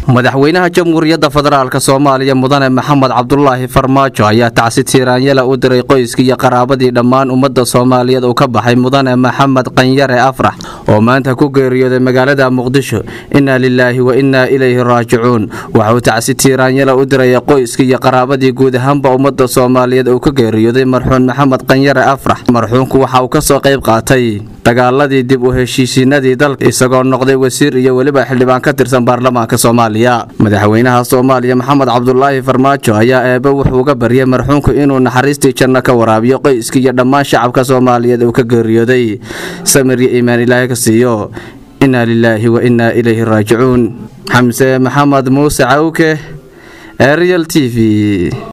madaxweynaha jamhuuriyadda federaalk soomaaliya mudane maxamed cabdulaahi farmaajo ayaa tacsi tiiraanyala u diray qoyskii iyo qaraabadii dhammaan ummadda soomaaliyeed uu ka baxay mudane maxamed qanyare afrax oo maanta ku geeriyooday magaalada muqdisho innaa lilaahi wa innaa ilayhi raajicuun waxauu tacsi tiiraanyala u diraya qoyskii iyo qaraabadii guud ahaanba ummadda soomaaliyeed uu ka geeriyooday marxuun maxamed qanyare afrax marxuunku waxa uu ka soo qayb qaatay dagaaladii dib u heshiisiinadii dalka isagoo noqday wasiir iyo weliba xildhibaan ka tirsan baarlamaanka soomaaliya madaxweynaha soomaaliya maxamed cabdulaahi farmaajo ayaa eebe wuxuu uga baryay marxuunku inuu naxariistii janno ka waraabiyo qoyskii iyo dhammaan shacabka soomaaliyeed uu ka geeriyooday samir iyo iimaan ilaahay ka siiyo innaa lilaahi wa innaa ilayhi raajicuun xamse maxamed muuse cawke ariel t v